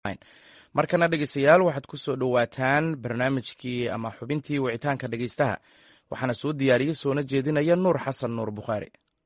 markana dhegeystayaal waxaad ku soo dhowaataan barnaamijkii ama xubintii wicitaanka dhegeystaha waxaana soo diyaariyey soona jeedinaya nuur xasan nuur bukhaari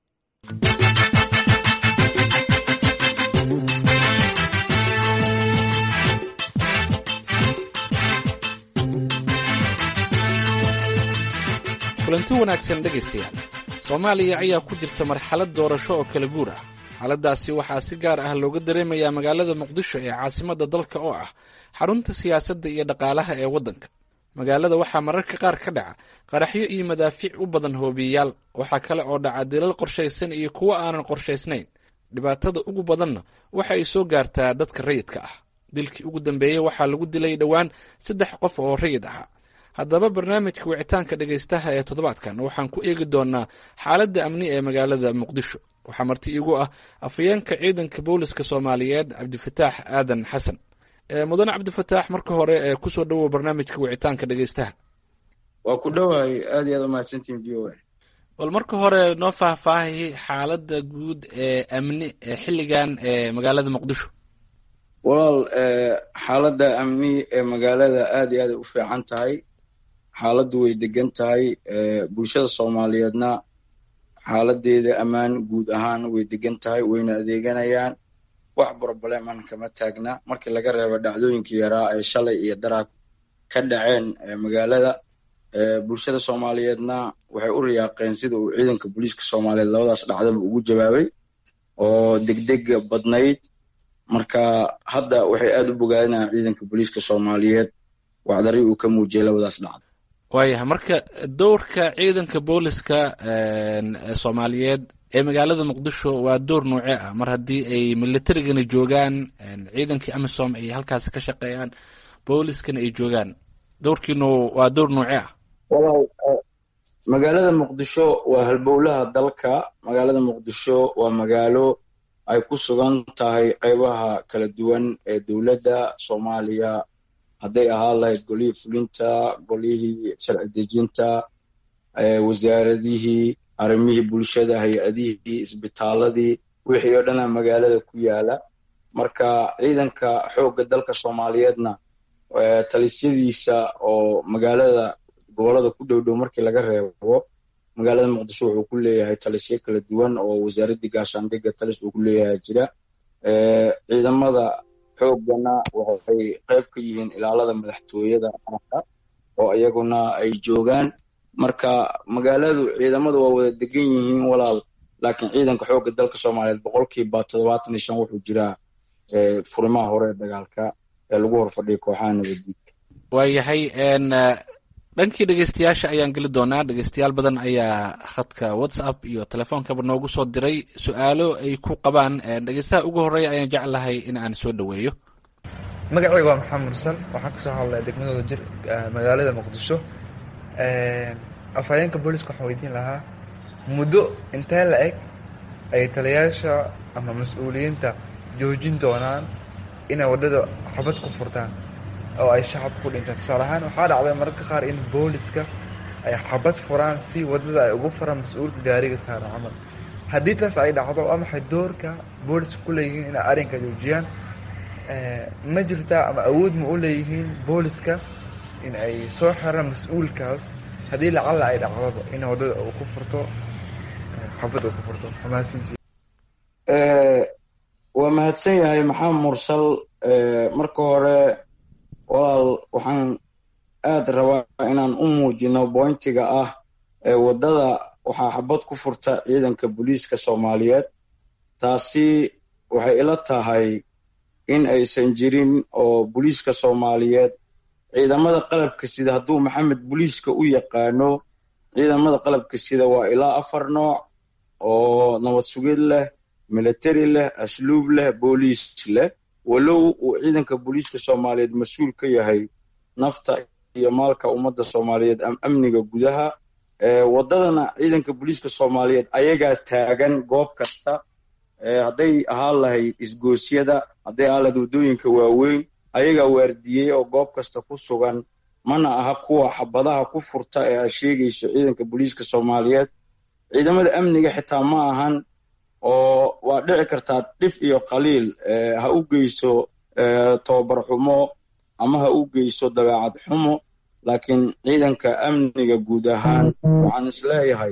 kulanti wanaagsan dhegaystayaal soomaaliya ayaa ku jirta marxalad doorasho oo kala guur ah xaaladaasi waxaa si gaar ah looga dareemayaa magaalada muqdisho ee caasimadda dalka oo ah xarunta siyaasadda iyo dhaqaalaha ee waddanka magaalada waxaa mararka qaar ka dhaca qaraxyo iyo madaafiic u badan hoobiyeyaal waxaa kale oo dhaca dilal qorshaysan iyo kuwo aanan qorshaysnayn dhibaatada ugu badanna waxa ay soo gaartaa dadka rayidka ah dilkii ugu dambeeyey waxaa lagu dilay dhowaan saddex qof oo rayid ahaa haddaba barnaamijka wicitaanka dhegaystaha ee toddobaadkan waxaan ku eegi doonaa xaaladda amni ee magaalada muqdisho waxaa marti iigu ah afhayeenka ciidanka booliska soomaaliyeed cabdifataax aadan xasan mudane cabdifataax marka hore kusoo dhowow barnaamijka wicitaanka dhegaystaha waa ku dhowahay aad iyo aad umahadsantihin v o a bal marka hore noo faahfaahi xaaladda guud ee amni ee xilligan ee magaalada muqdisho walaal xaaladda amni ee magaalada aad iyo aaday u fiican tahay xaaladdu way degan tahay bulshada soomaaliyeedna xaaladeeda ammaan guud ahaan way degan tahay wayna adeeganayaan wax brobleman kama taagna markii laga reebo dhacdooyinkii yaraa ee shalay iyo daraad ka dhaceen magaalada bulshada soomaaliyeedna waxay u riyaaqeen sida uu ciidanka booliiska soomaaliyeed labadaas dhacdaba ugu jawaabay oo degdega badnayd marka hadda waxay aad u bogaadinayaan ciidanka booliiska soomaaliyeed wacdari uu ka muujiyay labadaas dhacdo waayahay marka dowrka ciidanka booliska soomaaliyeed ee magaalada muqdisho waa door noocee ah mar haddii ay militarigana joogaan ciidankii amisom ay halkaasi ka shaqeeyaan booliskana ay joogaan dowrkiinu waa door noocee ah walaal magaalada muqdisho waa halbowlaha dalka magaalada muqdisho waa magaalo ay ku sugan tahay qaybaha kala duwan ee dowladda soomaaliya hadday ahaan lahayd golihii fulinta golihii sharci dejinta wasaaradihii arrimihii bulshada hay-adihii isbitaaladii wixii oo dhana magaalada ku yaala marka ciidanka xoogga dalka soomaaliyeedna talisyadiisa oo magaalada gobolada ku dhow dhow markii laga reebo magaalada muqdisho wuxuu ku leeyahay talisyo kala duwan oo wasaaraddii gaashaandhigga talis uu ku leeyahay jira ciidamada xooggana waxay qayb ka yihiin ilaalada madaxtooyada qaranka oo iyaguna ay joogaan marka magaaladu ciidamadu waa wada degan yihiin walaal laakiin ciidanka xoogga dalka soomaaliyeed boqolkiiba toddobaatan iyo shan wuxuu jiraa furimaha hore ee dagaalka ee lagu horfadhiya kooxaha nabaddiidka waayahay dhankii dhegeystayaasha ayaan geli doonaa dhegeystayaal badan ayaa khadka whatsapp iyo telefoonkaba noogu soo diray su-aalo ay ku qabaan dhegeystaha ugu horreeya ayaan jeclahay in aan soo dhoweeyo magacayga waa maxamed mursal waxaan kasoo hadlaya degmadooda jir magaalada muqdisho afhayeenka booliska waxaan weydiin lahaa muddo intee la eg ay taliyaasha ama mas-uuliyiinta joojin doonaan inay waddada xabad ku furtaan oo ay shacabka ku dhintaan tusaale ahaan waxaa dhacday mararka qaar in booliska ay xabad furaan si waddada ay ugu furaan mas-uulka gaariga saaran camal haddii taas ay dhacdo waa maxay doorka booliska ku leeyihiin inay arrinka joojiyaan ma jirtaa ama awood ma u leeyihiin booliska in ay soo xiraan mas-uulkaas haddii lacalla ay dhacdoba in waddada uu ku furto xabad uu ku furto mahadsantii waa mahadsan yahay maxamed mursal marka hore walaal waxaan aad rabaa inaan u muujino bointiga ah ee waddada waxaa xabad ku furta ciidanka booliiska soomaaliyeed taasi waxay ila tahay in aysan jirin oo booliiska soomaaliyeed ciidamada qalabka sida hadduu maxamed booliiska u yaqaano ciidamada qalabka sida waa ilaa afar nooc oo nabad sugid leh military leh asluub leh booliis leh walow uu ciidanka booliiska soomaaliyeed mas-uul ka yahay nafta iyo maalka ummadda soomaaliyeed amniga gudaha waddadana ciidanka booliiska soomaaliyeed ayagaa taagan goob kasta hadday ahaan lahayd isgoosyada hadday ahaan lahayd waddooyinka waaweyn ayagaa waardiyey oo goob kasta ku sugan mana aha kuwa xabadaha ku furta ee aad sheegayso ciidanka booliiska soomaaliyeed ciidamada amniga xitaa ma ahan oo waa dhici kartaa dhif iyo qaliil ha u geyso tobabar xumo ama ha u geyso dabeecad xumo laakiin ciidanka amniga guud ahaan waxaan isleeyahay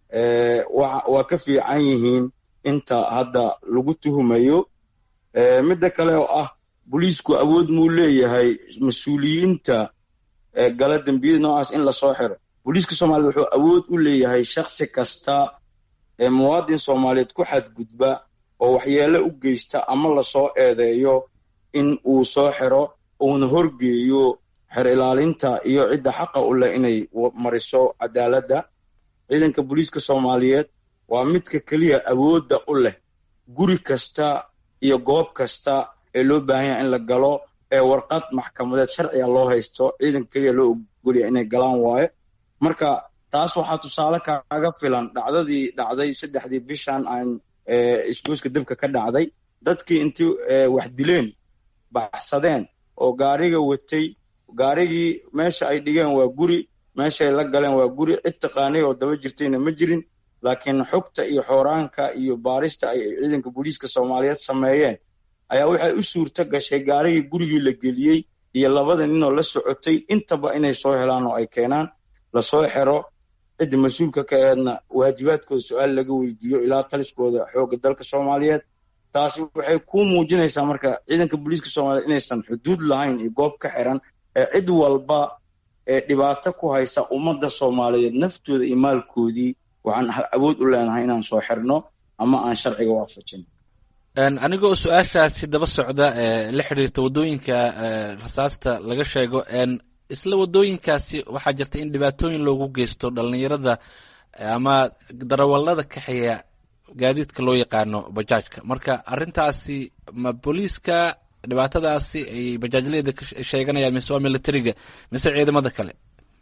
waa ka fiican yihiin inta hadda lagu tuhumayo midda kale oo ah booliisku awood muu leeyahay mas-uuliyiinta gala dembiyada noocaas in lasoo xiro booliiska soomaaliyed wuxuu awood u leeyahay shaksi kasta ee muwaadin soomaaliyeed ku xadgudba oo waxyeelo u geysta ama lasoo eedeeyo in uu soo xiro uuna horgeeyo xer ilaalinta iyo cidda xaqa u leh inay mariso cadaaladda ciidanka booliiska soomaaliyeed waa midka keliya awoodda u leh guri kasta iyo goob kasta ee loo baahan yaha in la galo ee warqad maxkamadeed sharciga loo haysto ciidanka keliya loo ogolya inay galaan waaye marka taas waxaa tusaale kaaga filan dhacdadii dhacday saddexdii bishan aan isgoyska dabka ka dhacday dadkii intii wax dileen baxsadeen oo gaariga watay gaarigii meesha ay dhigeen waa guri meeshaay la galeen waa guri cid taqaanay oo daba jirtayna ma jirin laakiin xogta iyo xooraanka iyo baarista ay ciidanka booliiska soomaaliyeed sameeyeen ayaa waxay u suurto gashay gaarigii gurigii la geliyey iyo labada ninoo la socotay intaba inay soo helaan oo ay keenaan lasoo xero cidda mas-uulka ka eedna waajibaadkooda su-aal laga weydiiyo ilaa taliskooda xoogga dalka soomaaliyeed taasi waxay ku muujinaysaa marka ciidanka booliiska soomaliyeed inaysan xuduud lahayn iyo goob ka xiran ee cid walba ee dhibaato ku haysa ummadda soomaaliyeed naftooda iyo maalkoodii waxaan awood u leenahay inaan soo xirno ama aan sharciga waafajin anigoo su-aashaasi daba socda ee la xiriirta waddooyinka rasaasta laga sheego isla waddooyinkaasi waxaa jirta in dhibaatooyin loogu geysto dhalinyarada ama darawallada kaxeeya gaadiidka loo yaqaano bajaajka marka arrintaasi ma booliiska dhibaatadaasi ay bajaajleyda ka sheeganayaan mise waa militariga mise ciidamada kale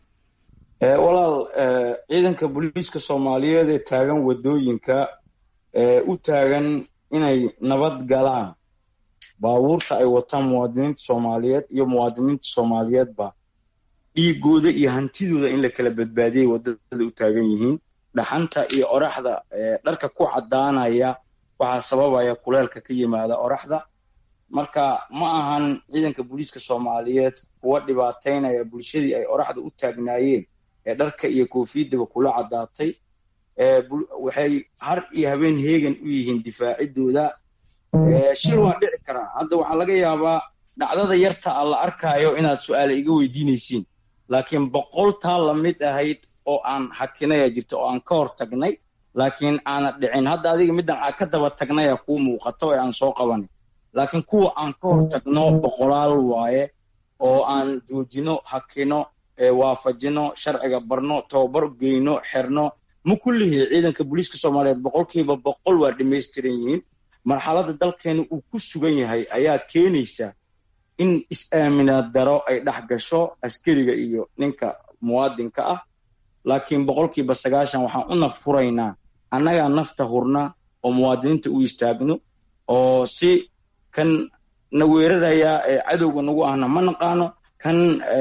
walaal ciidanka booliiska soomaaliyeed ee taagan waddooyinka u taagan inay nabad galaan baabuurta ay wataan muwaadiniinta soomaaliyeed iyo muwaadiniinta soomaaliyeedba dhiigooda iyo hantidooda in la kala badbaadiyay waddada u taagan yihiin dhaxanta iyo oraxda dharka ku caddaanaya waxaa sababaya kuleelka ka yimaada oraxda marka ma ahan ciidanka booliiska soomaaliyeed kuwa dhibaataynaya bulshadii ay oraxda u taagnaayeen ee dharka iyo koofiyadaba kula caddaatay waxay har iyo habeen heegan u yihiin difaacidooda shil waa dhici karaa hadda waxaa laga yaabaa dhacdada yarta a la arkaayo inaad su-aale iga weydiinaysiin laakiin boqol taa lamid ahayd oo aan hakinaya jirta oo aan ka hor tagnay laakiin aana dhicin hadda adiga middan aan ka daba tagnaya kuu muuqato ee aan soo qabanay laakiin kuwa aan ka hor tagno boqolaal waaye oo aan joojino hakino waafajino sharciga barno tababar geyno xerno ma kullihii ciidanka booliiska soomaaliyeed boqolkiiba boqol waa dhamaystiran yihiin marxaladda dalkeena uu ku sugan yahay ayaa keenaysa in is-aaminaad daro ay dhex gasho askariga iyo ninka muwaadinka ah laakiin boqolkiiba sagaashan waxaan u naf furaynaa annagaa nafta hurna oo muwaadiniinta u istaagno oo si kan na weeraraya ee cadowga nagu ahna ma naqaano kan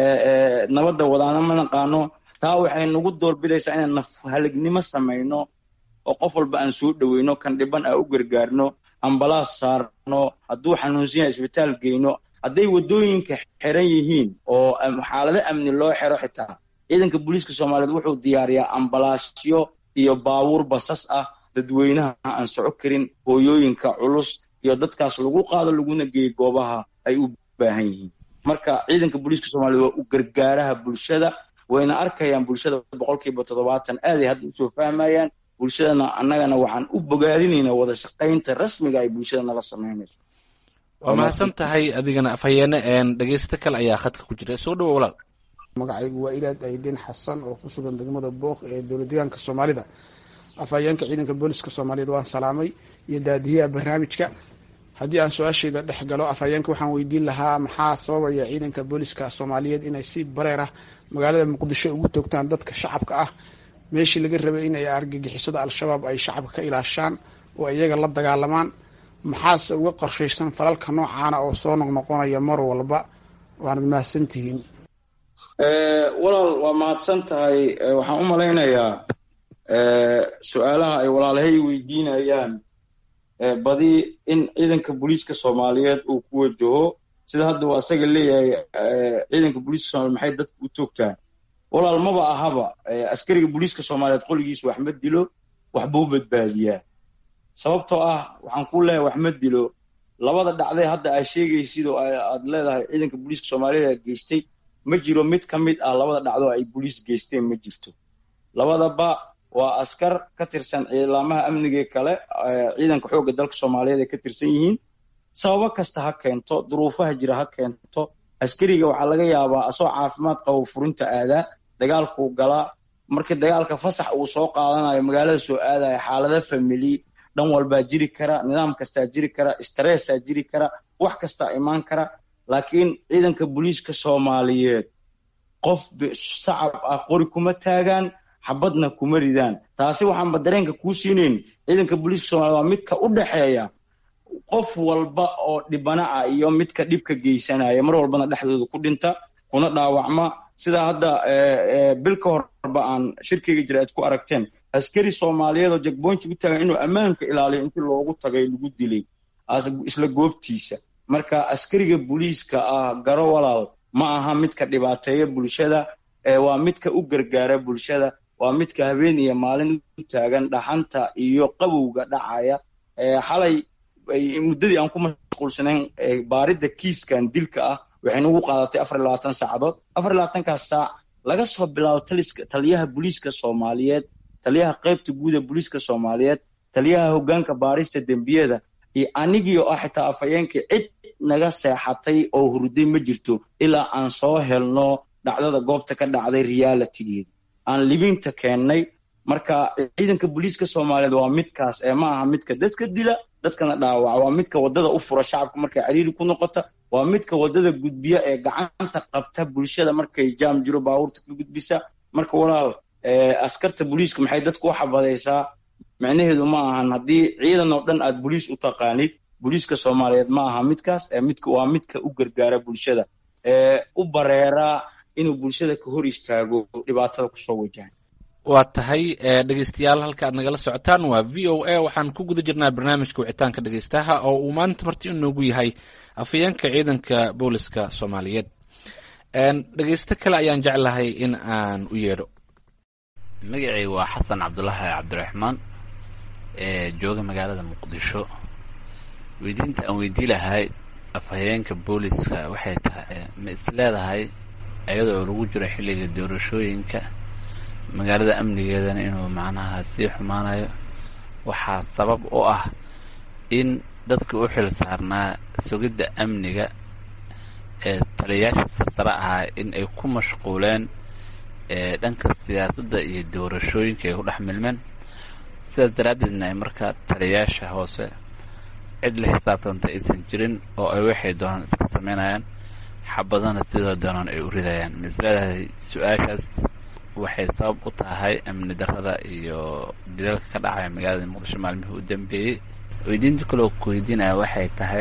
nabadda wadaana ma naqaano taa waxay nagu doorbidaysaa inaan naf halignimo samayno oo qof walba aan soo dhoweyno kan dhiban aan u gargaarno ambalaas saarno hadduu xanuunsan yahay isbitaal geyno hadday waddooyinka xiran yihiin oo xaalado amni loo xiro xitaa ciidanka booliiska soomaaliyeed wuxuu diyaariyaa ambalaasyo iyo baabuur basas ah dadweynaha aan soco karin hooyooyinka culus iyo dadkaas lagu qaado laguna geeyo goobaha ay u baahan yihiin marka ciidanka booliiska soomaliyeed waa u gargaaraha bulshada wayna arkayaan bulshada boqolkiiba toddobaatan aaday hadda usoo fahmayaan bulshadana annagana waxaan u bogaadinaynaa wada shaqaynta rasmiga ay bulshada nala samaynayso waa mahadsan tahay adigana afhayeene dhegeysto kale ayaa khadka ku jira soo dhawo walaal magacaygu waa ilaad aydin xasan oo ku sugan degmada booq ee dowlad deegaanka soomaalida afhayeenka ciidanka booliska soomaaliyeed waan salaamay iyo daadiyaha barnaamijka haddii aan su-aashayda dhex galo afhayeenka waxaan weydiin lahaa maxaa sababaya ciidanka booliska soomaaliyeed inay si bareer ah magaalada muqdisho ugu toogtaan dadka shacabka ah meeshii laga rabay in ay argagixisada al-shabaab ay shacabka ka ilaashaan oo iyaga la dagaalamaan maxaase uga qorshaysan falalka noocaana oo soo noqnoqonaya mar walba waanad mahadsantihiin walaal waa mahadsan tahay waxaan u malaynayaa su-aalaha ay walaalahay weydiinayaan badi in ciidanka booliiska soomaaliyeed uu ku wajaho sida hadda uu asaga leeyahay ciidanka booliiska soomaliya maxay dadka u toogtaan walaal maba ahaba askariga booliiska soomaaliyeed qoligiisu wax ma dilo waxbuu badbaadiyaa sababtoo ah waxaan ku leeyahay wax ma dilo labada dhacday hadda aa sheegaysid oo aad leedahay ciidanka booliiska soomaaliyeed geystay ma jiro mid ka mid ah labada dhacdo ay booliis geysteen ma jirto labadaba waa askar ka tirsan ciidamaha amniga kale ciidanka xoogga dalka soomaaliyeed ay ka tirsan yihiin sababo kasta ha keento duruufaha jira ha keento askariga waxaa laga yaabaa asoo caafimaad qabo furinta aadaa dagaalkuu galaa markii dagaalka fasax uu soo qaadanayo magaalada soo aadaya xaalado famili dhan walbaa jiri kara nidaam kastaa jiri kara stressaa jiri kara wax kastaa imaan kara laakiin ciidanka booliiska soomaaliyeed qof sacab ah qori kuma taagaan xabadna kuma ridaan taasi waxaanba dareenka kuu siinayn ciidanka booliiska soomaliyeed waa midka u dhexeeya qof walba oo dhibana ah iyo midka dhibka geysanaya mar walbana dhexdooda ku dhinta kuna dhaawacma sidaa hadda bil ka horba aan shirkeyga jira aad ku aragteen askari soomaaliyeed oo jagboynti u taagan inuu ammaanka ilaaliyo intii loogu tagay lagu dilay isla goobtiisa marka askariga booliiska ah garo walaal ma aha midka dhibaateeya bulshada waa midka u gargaara bulshada waa midka habeen iyo maalin u taagan dhaxanta iyo qabowga dhacaya xalay muddadii aan ku mashquulsanayn baaridda kiiskan dilka ah waxay nagu qaadatay afar iyo labaatan saacadood afar iyo labaatankaas saac laga soo bilaabo taliska taliyaha booliiska soomaaliyeed taliyaha qaybta guud ee booliiska soomaaliyeed taliyaha hoggaanka baarista dembiyada iyo anigii oo ah xitaa afhayeenkii cid naga seexatay oo hurday ma jirto ilaa aan soo helno dhacdada goobta ka dhacday realitigeeda aan libinta keennay marka ciidanka booliiska soomaaliyeed waa midkaas ee ma aha midka dadka dila dadkana dhaawaca waa midka waddada u fura shacabka markay cariiri ku noqota waa midka waddada gudbiya ee gacanta qabta bulshada markay jaam jiro baabuurta ka gudbisa marka walaal askarta booliiska maxay dadku u xabadaysaa micnaheedu ma ahan haddii ciidan oo dhan aad boliis u taqaanid booliiska soomaaliyeed ma aha midkaas midka waa midka u gargaara bulshada ee u bareeraa inuu bulshada ka hor istaago dhibaatada kusoo wajahay waa tahay dhegeystayaal halka aad nagala socotaan waa v o a waxaan ku guda jirnaa barnaamijka wicitaanka dhegeystaha oo uu maanta marti inoogu yahay afhayeenka ciidanka booliska soomaaliyeed dhegeysto kale ayaan jeclahay in aan u yeedho magacay waa xasan cabdulaahi cabdiraxmaan ee jooga magaalada muqdisho weydiinta aan weydii lahay afhayeenka booliska waxay tahay ma is leedahay iyadoo lagu jiro xilliga doorashooyinka magaalada amnigeedana inuu macnaha sii xumaanayo waxaa sabab u ah in dadka u xil saarnaa sugidda amniga ee taliyayaasha sarsare ahaa in ay ku mashquuleen dhanka siyaasadda iyo doorashooyinka ay ku dhex milmeen sidaas daraaddeedna ay markaa taliyayaasha hoose cid la xisaabtanta aysan jirin oo ay waxay doonaan iska samaynayaan xabadana sidoo doonaan ay u ridayaan ma is leedahay su-aashaas waxay sabab u tahay amni darrada iyo dilalka ka dhacaya magaalada muqdisho maalmihii u dambeeyey weydiinta kaloo ku weydiinaya waxay tahay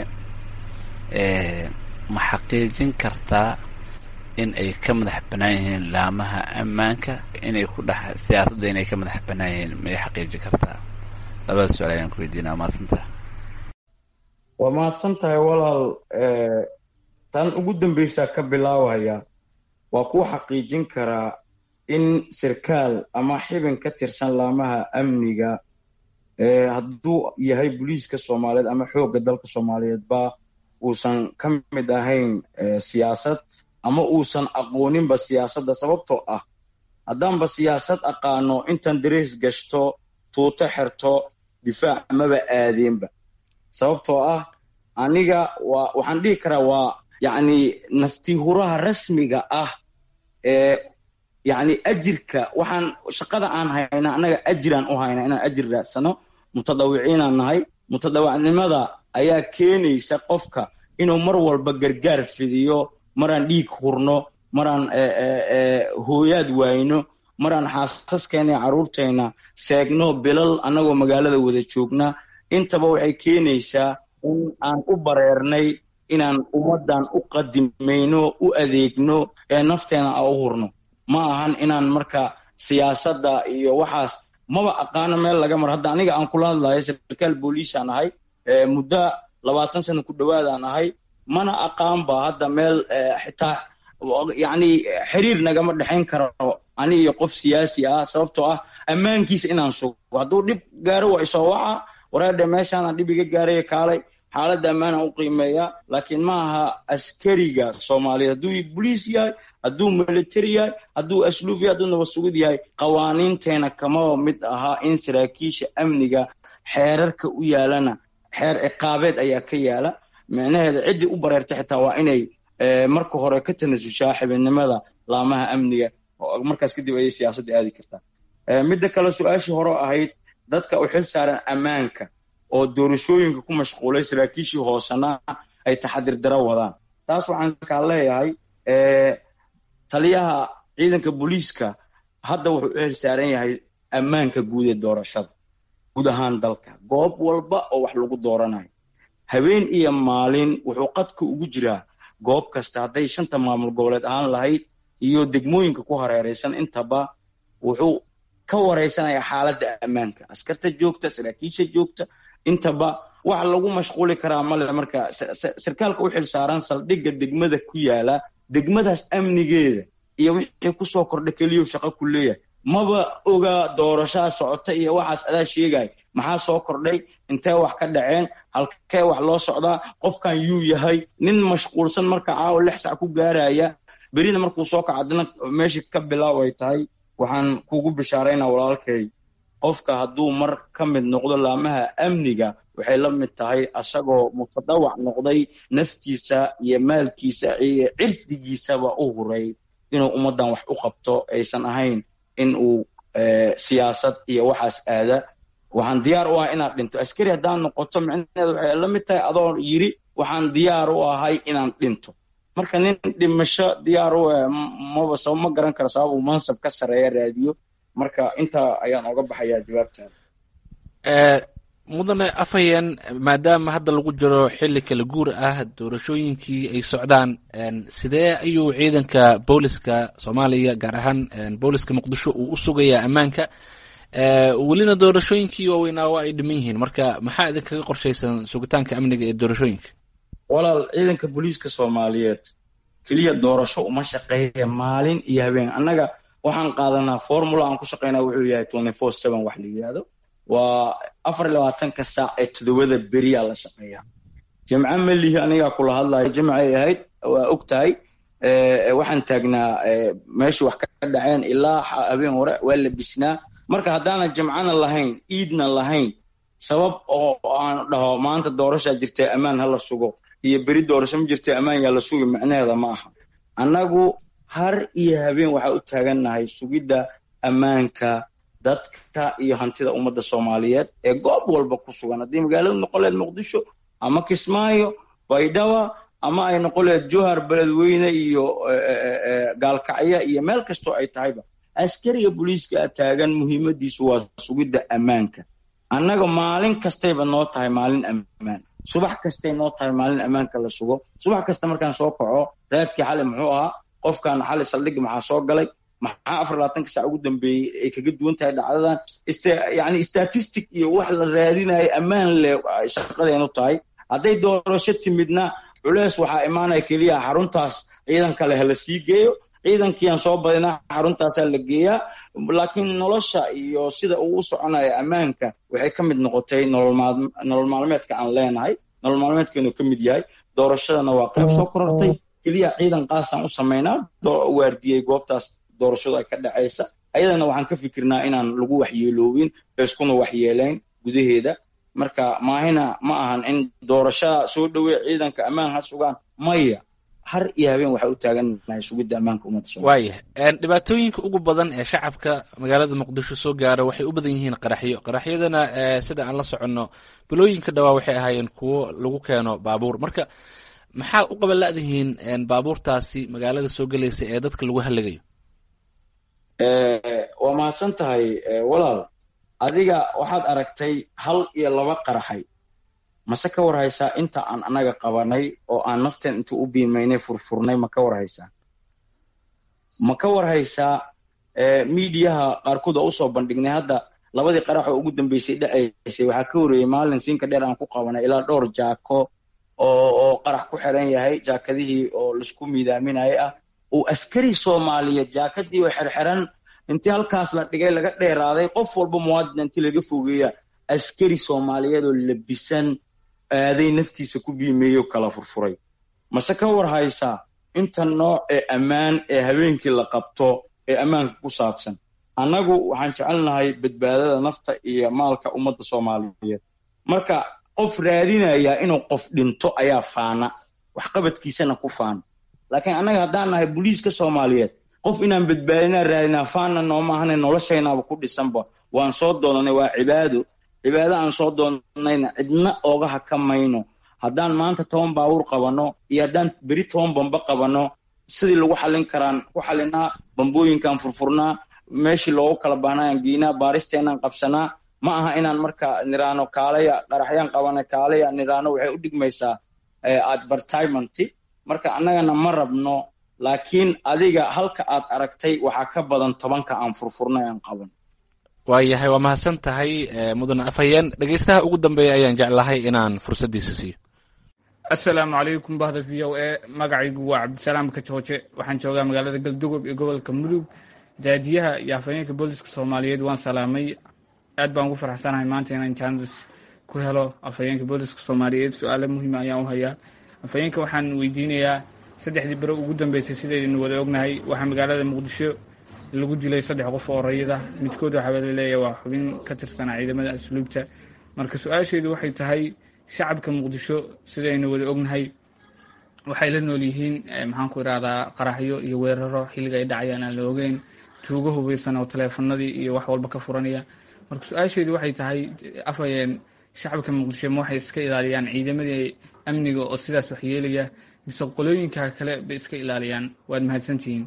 ma xaqiijin kartaa in ay ka madax bannaan yihiin laamaha ammaanka inay ku dhex siyaasadda inay ka madax bannaan yihiin may xaqiijin kartaa labada su-aal ayaan ku weydiinaya waa mahadsantaha waa mahadsan tahay walaal tan ugu dambaysaa ka bilaabaya waa kuu xaqiijin karaa in sarkaal ama xibin ka tirsan laamaha amniga hadduu yahay booliiska soomaaliyeed ama xoogga dalka soomaaliyeedba uusan ka mid ahayn siyaasad ama uusan aqooninba siyaasadda sababtoo ah haddaanba siyaasad aqaano intan darees gashto tuuto xerto difaac maba aadeenba sababtoo ah aniga waa waxaan dhihi karaa waa yacni naftihuraha rasmiga ah ee yacni ajirka waxaan shaqada aan hayna annaga ajiraan u hayna inaan ajir raadsano mutadawiciinaan nahay mutadawacnimada ayaa keenaysa qofka inuu mar walba gargaar fidiyo maraan dhiig hurno maraan hooyaad waayno maraan xaasaskeenna iyo carruurteenna seegno bilal annagoo magaalada wada joogna intaba waxay keenaysaa in aan u bareernay inaan ummaddan u qadimayno u adeegno ee nafteena aan u hurno ma ahan inaan marka siyaasadda iyo waxaas maba aqaano meel laga maro hadda aniga aan kula hadlayo sarkaal booliisaan ahay muddo labaatan sana ku dhowaadaan ahay mana aqaanba hadda meel xitaa yacni xiriir nagama dhexayn karo ani iyo qof siyaasi ah sababtoo ah ammaankiisa inaan sugo hadduu dhib gaaro waa isoo waca wareerdhe meeshaana dhib iga gaaraya kaalay xaaladda ammaana u qiimeeya laakiin ma aha askariga soomaaliyeed hadduu boliis yahay hadduu military yahay hadduu asluub yahay hadduu nabad sugid yahay qawaaniinteena kamaba mid ahaa in saraakiisha amniga xeerarka u yaalana xeer ciqaabeed ayaa ka yaala micnaheeda ciddii u bareertay xitaa waa inay marka hore ka tanasushaa xibidnimada laamaha amniga markaas kadib ayay siyaasadda aadi kartaa midda kale su-aashii hore ahayd dadka u xil saaran ammaanka oo doorashooyinka ku mashquulay saraakiishii hoosena ay taxadir daro wadaan taas waxaan kaa leeyahay taliyaha ciidanka booliiska hadda wuxuu u xil saaran yahay ammaanka guud ee doorashada guud ahaan dalka goob walba oo wax lagu dooranayo habeen iyo maalin wuxuu qadka ugu jiraa goob kasta hadday shanta maamul goboleed ahaan lahayd iyo degmooyinka ku hareeraysan intaba wuxuu ka wareysanaya xaaladda ammaanka askarta joogta saraakiisha joogta intaba wax lagu mashquuli karaa male marka sarkaalka u xil saaran saldhigga degmada ku yaala degmadaas amnigeeda iyo wixii kusoo kordha keliyo shaqo ku leeyahay maba oga doorashaa socota iyo waxaas adaa sheegay maxaa soo kordhay intee wax ka dhaceen halkee wax loo socdaa qofkan yuu yahay nin mashquulsan marka caawa lix sac ku gaaraya berina markuu soo kaco adina meeshii ka bilaaw ay tahay waxaan kugu bishaaraynaa walaalkay qofka hadduu mar ka mid noqdo laamaha amniga waxay la mid tahay asagoo mutadawac noqday naftiisa iyo maalkiisa iyo cirdigiisaba u huray inuu ummaddan wax u qabto aysan ahayn in uu siyaasad iyo waxaas aada waxaan diyaar u ahay inaad dhinto askari haddaan noqoto micnaheeda waxay la mid tahay adoo yiri waxaan diyaar u ahay inaan dhinto marka nin dhimasho diyaar u ah maba sabab ma garan karo sabab uu mansab ka sarreeya raadiyo marka intaa ayaan oga baxayaa jawaabtaada mudane afhayeen maadaama hadda lagu jiro xilli kala guur ah doorashooyinkii ay socdaan sidee ayuu ciidanka booliska soomaaliya gaar ahaan booliska muqdisho uu u sugayaa ammaanka welina doorashooyinkii waaweynaa waa ay dhiman yihiin marka maxaa idinkaga qorshaysan sugitaanka amniga ee doorashooyinka walaal ciidanka booliiska soomaaliyeed keliya doorasho uma shaqeeya maalin iyo habeen annaga waxaan qaadanaa formula aan ku shaqeynaa wuxuu yahay twenty four seven wax la yidhaahdo waa afar iyo labaatanka saac ee todobada beriyaa la shaqeeyaa jimco melihi anigaa kula hadlayo jimcay ahayd waa og tahay waxaan taagnaa meeshii wax ka dhaceen ilaa habeen hore waa la bisnaa marka haddaanan jimcana lahayn iidna lahayn sabab oo aan dhaho maanta doorashaa jirtay ammaan hala sugo iyo beri doorasho ma jirtay ammaan yaa la sugi macnaheeda ma aha annagu har iyo habeen waxaa u taagannahay sugidda ammaanka dadka iyo hantida ummadda soomaaliyeed ee goob walba ku sugan haddii magaaladu noqoleed muqdisho ama kismaayo baydhaba ama ay noqoleed johar beledweyne iyo gaalkacyo iyo meel kastoo ay tahayba askariga booliiska taagan muhiimadiisu waa sugidda ammaanka annaga maalin kastayba noo tahay maalin ammaan subax kastay noo tahay maalin ammaanka la sugo subax kasta markaan soo kaco raadkii xali muxuu ahaa qofkan xali saldhigi maxaa soo galay maxaa afar labaatanka saac ugu dambeeyey ay kaga duwan tahay dhacdadan yani statistic iyo wax la raadinayo ammaan leh shaqadeenu tahay hadday doorasho timidna culeys waxaa imaanaya keliya xaruntaas ciidan kale ha la sii geeyo ciidankiiaan soo badinaa xaruntaasaa la geeyaa laakiin nolosha iyo sida uu u soconayo ammaanka waxay ka mid noqotay nolol maalmeedka aan leenahay nolol maalmeedkeenu ka mid yahay doorashadana waa qayb soo korortay keliya ciidan qaasaan u samaynaa waardiyey goobtaas doorashadu ay ka dhacaysa ayadana waxaan ka fikirnaa inaan lagu waxyeeloobin layskuna waxyeelayn gudaheeda marka maahina ma ahan in doorashada soo dhowey ciidanka ammaan ha sugaan maya har iyo habeen waxaa u taagannahay sugidda ammaanka ummadda waayah dhibaatooyinka ugu badan ee shacabka magaalada muqdisho soo gaara waxay u badan yihiin qaraxyo qaraxyadana sida aan la soconno bilooyinka dhawaa waxay ahaayeen kuwo lagu keeno baabuur marka maxaa u qabanla'dihiin baabuurtaasi magaalada soo gelaysa ee dadka lagu hallagayo waa mahadsan tahay walaal adiga waxaad aragtay hal iyo laba qaraxay mase ka war haysaa inta aan annaga qabanay oo aan nafteen inta u biimaynay furfurnay ma ka war haysaa ma ka war haysaa miidiyaha qaarkood oo usoo bandhignay hadda labadii qarax oo ugu dambeysay dhacaysay waxaa ka horeeyey maalin siinka dheer aan ku qabanay ilaa dhowr jaako oo oo qarax ku xiran yahay jaakadihii oo laisku miidaaminaya ah uu askari soomaaliyeed jaakadii oo xerxiran intii halkaas la dhigay laga dheeraaday qof walba muwaadin intii laga fogeeya askari soomaaliyeed oo labisan aaday naftiisa ku biimeeyo kala furfuray mase ka war haysaa inta nooc ee ammaan ee habeenkii la qabto ee ammaanka ku saabsan annagu waxaan jecelnahay badbaadada nafta iyo maalka ummadda soomaaliyeed marka qof raadinaya inuu qof dhinto ayaa faana waxqabadkiisana ku faana laakiin annaga haddaan nahay booliiska soomaaliyeed qof inaan badbaadinaa raadinaa faana nooma ahana noloshaynaaba ku dhisanba waan soo doonanay waa cibaado cibaado aan soo doonanayna cidna ooga haka mayno haddaan maanta toban baawur qabanno iyo haddaan beri toban bamba qabanno sidii lagu xallin karaan ku xallinaa bambooyinkaan furfurnaa meeshii loogu kala baanayaan geynaa baaristeenaan qabsanaa ma aha inaan marka niraano kaalaya qaraxyaan qabana kaalaya niraano waxay u dhigmaysaa advertisement marka annagana ma rabno laakiin adiga halka aad aragtay waxaa ka badan tobanka aan furfurnay aan qaban waayahay waa mahadsan tahay mudane afhayeen dhegeystaha ugu dambeeya ayaan jeclahay inaan fursaddiisa siiyo assalaamu calaykum bahda v o a magacaygu waa cabdisalaam kajooje waxaan joogaa magaalada galdugob iyo gobolka mudug daadiyaha iyo afhayeenka booliska soomaaliyeed waan salaamay aad baan ugu faraxsanahay maanta inaan jaanis ku helo afhayeenka booliska soomaaliyeed su-aalo muhiima ayaan u hayaa afhayeenka waxaan weydiinayaa saddexdii bere ugu dambeysay sidaynu wada ognahay waxaa magaalada muqdisho lagu dilay saddex qof oo rayida midkood waxaa laleeyahay waa xubin ka tirsanaa ciidamada asluubta marka su-aasheedu waxay tahay shacabka muqdisho sidaynu wada ognahay waxay la nool yihiin maxaan ku irahdaa qaraxyo iyo weeraro xilliga ay dhacayaan aan la ogeyn tuugo hubeysan oo taleefanadii iyo wax walba ka furanaya marka su-aasheedu waxay tahay afhayeen shacabka muqdisho ma waxay iska ilaaliyaan ciidamadii amniga oo sidaas wax yeelaya mise qolooyinka kale bay iska ilaaliyaan waad mahadsantihiin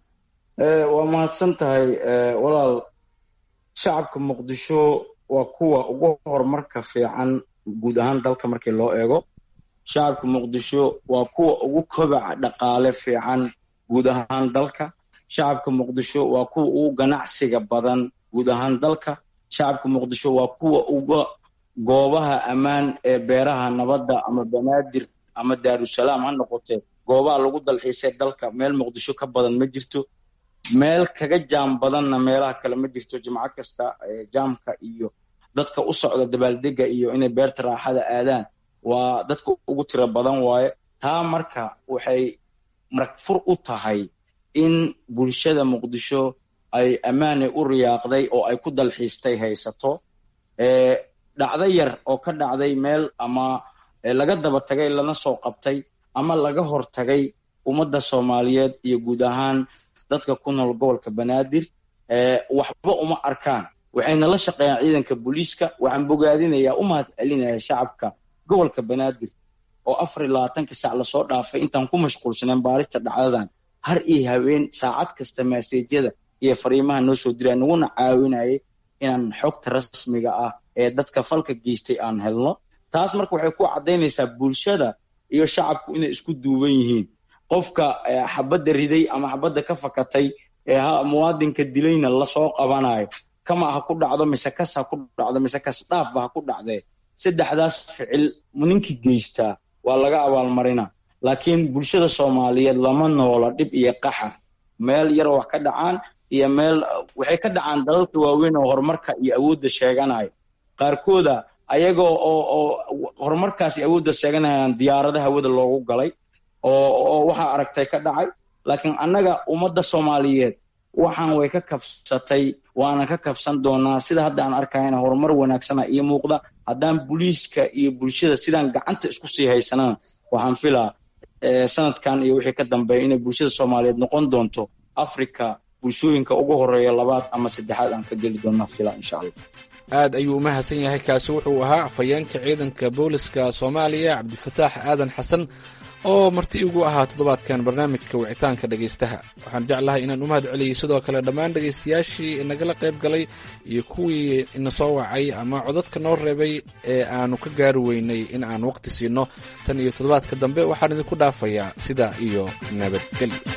waa mahadsan tahay walaal shacabka muqdisho waa kuwa ugu horumarka fiican guud ahaan dalka markii loo eego shacabka muqdisho waa kuwa ugu kobaca dhaqaale fiican guud ahaan dalka shacabka muqdisho waa kuwa ugu ganacsiga badan guud ahaan dalka shacabka muqdisho waa kuwa uga goobaha ammaan ee beeraha nabadda ama banaadir ama daarusalaam ha noqotee goobaha lagu dalxiisay dalka meel muqdisho ka badan ma jirto meel kaga jaam badanna meelaha kale ma jirto jimco kasta jaamka iyo dadka u socda dabaaldega iyo inay beerta raaxada aadaan waa dadka ugu tiro badan waaye taa marka waxay maragfur u tahay in bulshada muqdisho ay ammaanay u riyaaqday oo ay ku dalxiistay haysato dhacdo yar oo ka dhacday meel ama laga daba tagay lana soo qabtay ama laga hortagay ummadda soomaaliyeed iyo guud ahaan dadka ku nool gobolka banaadir waxba uma arkaan waxayna la shaqeeyaan ciidanka booliiska waxaan bogaadinayaa u mahad celinaya shacabka gobolka banaadir oo afar iyo labaatanka sac lasoo dhaafay intaan ku mashquulsaneen baarista dhacdadan har iyo habeen saacad kasta maaseejyada iyo fariimaha noo soo diraya naguna caawinayay inaan xogta rasmiga ah ee dadka falka geystay aan helno taas marka waxay ku caddaynaysaa bulshada iyo shacabku inay isku duuban yihiin qofka xabadda riday ama xabadda ka fakatay ee muwaadinka dilayna lasoo qabanayo kama ha ku dhacdo mise kas ha ku dhacdo mise kas dhaafba ha ku dhacdee saddexdaas ficil ninkii geystaa waa laga abaalmarina laakiin bulshada soomaaliyeed lama noola dhib iyo qaxar meel yar wax ka dhacaan iyo meel waxay ka dhacaan dalalka waaweyn oo horumarka iyo awoodda sheeganaya qaarkooda ayagoo oo oo horumarkaas iyo awoodda sheeganayaan diyaarada hawada loogu galay oo oo waxaa aragtay ka dhacay laakiin annaga ummadda soomaaliyeed waxaan way ka kabsatay waana ka kabsan doonaa sida hadda aan arkayana horumar wanaagsana iyo muuqda haddaan booliiska iyo bulshada sidaan gacanta isku sii haysanana waxaan filaa sanadkan iyo wixii ka dambeeya inay bulshada soomaaliyeed noqon doonto africa bulshooyinka ugu horeeya labaad ama saddexaad aan ka geli doonaa fila insha allah aad ayuu umahadsan yahay kaasi wuxuu ahaa afhayeenka ciidanka booliska soomaaliya cabdifataax aadan xasan oo marti igu ahaa toddobaadkan barnaamijka wicitaanka dhegaystaha waxaan jeclahay inaan u mahad celiyey sidoo kale dhammaan dhegaystayaashii inagala qayb galay iyo kuwii ina soo wacay ama codadka noo reebay ee aanu ka gaari weynay in aan waqti siino tan iyo toddobaadka dambe waxaan idinku dhaafayaa sidaa iyo nabadgelyo